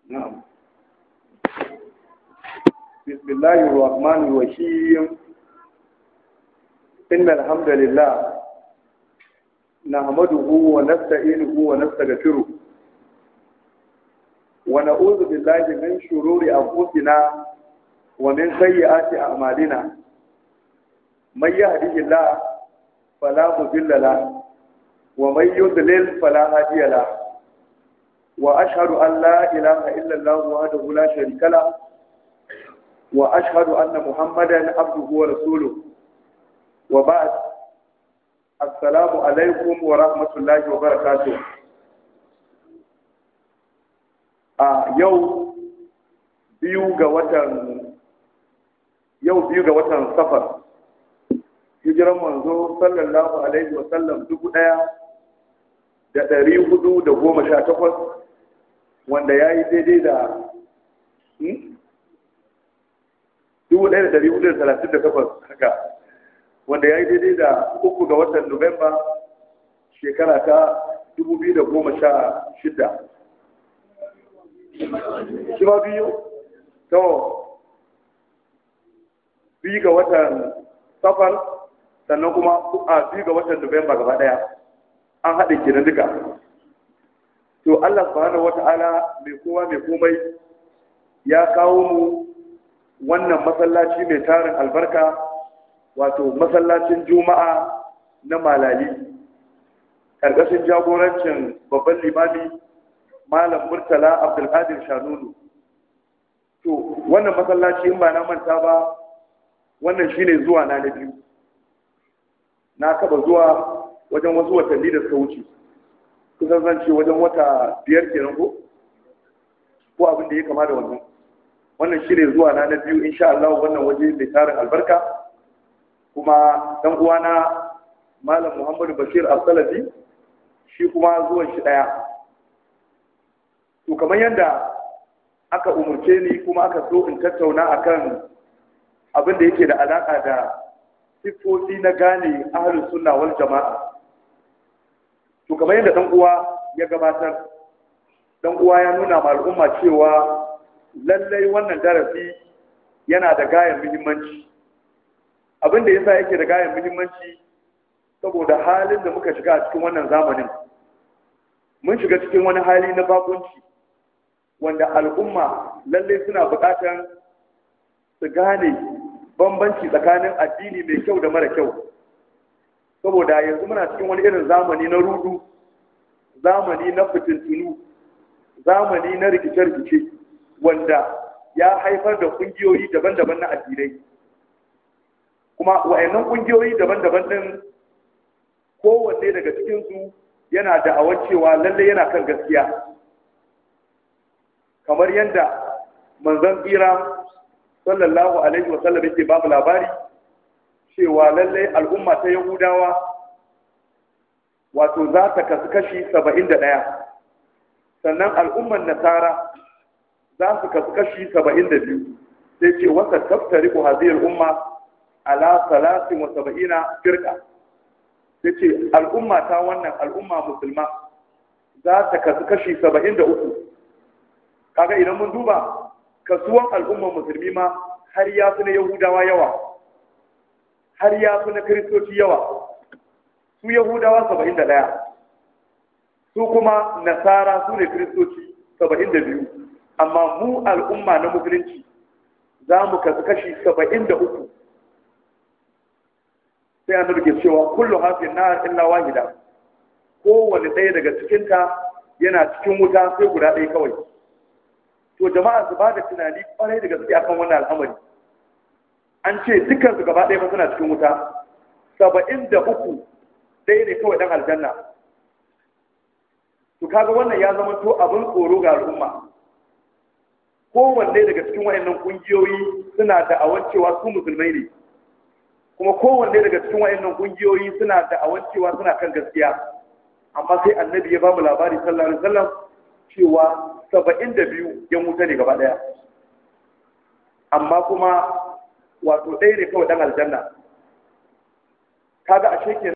نعم بسم الله الرحمن الرحيم إن الحمد لله نحمده ونستعينه ونستغفره ونعوذ بالله من شرور أنفسنا ومن سيئات أعمالنا من يهده الله فلا مضل له ومن يضلل فلا هادي له وأشهد أن لا إله إلا الله وحده لا شريك له وأشهد أن محمدا عبده ورسوله وبعد السلام عليكم ورحمة الله وبركاته a yau biyu ga watan yau biyu ga watan safar hijiran manzo sallallahu alaihi wa sallam dubu ɗaya da ɗari hudu da goma sha takwas wanda ya yi daidai da dubu ɗaya da ɗari hudu da talatin da takwas haka wanda ya yi daidai da uku ga watan nuwamba shekara ta dubu biyu da goma sha shida shi ma biyu to biyu ga watan safar sannan kuma a biyu ga watan nuwamba gaba ɗaya an haɗe kenan duka to Allah subhanahu wata'ala mai kowa mai komai ya kawo mu wannan masallaci mai tarin albarka wato masallacin juma'a na malali ƙarƙashin jagorancin babban limami malam murtala abdulkadir shanunu to wannan masallaci in ba na manta ba wannan shine zuwa na na biyu na kaba zuwa wajen wasu watanni da suka wuce kusan zan ce wajen wata biyar kenan ko ko abin da ya kama da wannan wannan shi ne zuwa na na biyu insha Allah wannan waje mai tarin albarka kuma dan uwana malam Muhammadu Bashir Al-Salafi shi kuma zuwan shi daya to kamar yadda aka umurce ni kuma aka so in tattauna akan abin da yake da alaka da siffofi na gane ahlus sunna wal jama'a to kamar yadda dan uwa ya gabatar dan uwa ya nuna ma al'umma cewa lallai wannan darasi yana da gayan muhimmanci abin da yasa yake da gayan muhimmanci saboda halin da muka shiga a cikin wannan zamanin mun shiga cikin wani hali na bakunci wanda al'umma lallai suna buƙatar su gane bambanci tsakanin addini mai kyau da mara kyau saboda yanzu muna cikin wani irin zamani na rudu zamani na fitintunu zamani na rikice-rikice wanda ya haifar da kungiyoyi daban-daban na addinai kuma wa'annan kungiyoyi daban-daban din kowanne daga cikinsu yana da cewa lalle yana kan gaskiya kamar yadda manzon tsira sallallahu alaihi wasallam yake babu labari cewa lallai al'umma ta Yahudawa wato za ta kasu kashi saba'in da ɗaya sannan al'umman Nasara za su kasu kashi saba'in da biyu sai ce wata taftari ku haziyar umma ala salasin wa saba'ina firka sai ce al'umma ta wannan al'umma musulma za ta kasu kashi saba'in da uku kaga idan mun duba kasuwan al'umman musulmi ma har ya fi na Yahudawa yawa har ya fi na kiristoci yawa su yahudawa saba'in da ɗaya su kuma nasara su ne kiristoci saba'in da biyu amma mu al'umma na musulunci za mu kasu kashi saba'in da uku sai an ke cewa kullu hafin na illa wahida kowane ɗaya daga cikinta yana cikin wuta sai guda ɗaya kawai to jama'a su ba da tunani kwarai da gaske akan wannan al'amari an ce dukkan su gaba ɗaya suna cikin wuta saba'in da uku ɗaya ne kawai ɗan aljanna to kaga wannan ya zama to abin tsoro ga al'umma kowanne daga cikin wayannan kungiyoyi suna da awan cewa su musulmai ne kuma kowanne daga cikin wayannan kungiyoyi suna da awan cewa suna kan gaskiya amma sai annabi ya ba mu labari sallallahu alaihi wasallam cewa saba'in da biyu yan wuta ne gaba ɗaya amma kuma wato ɗaya ne kawai ɗan aljanna kaga ashe ke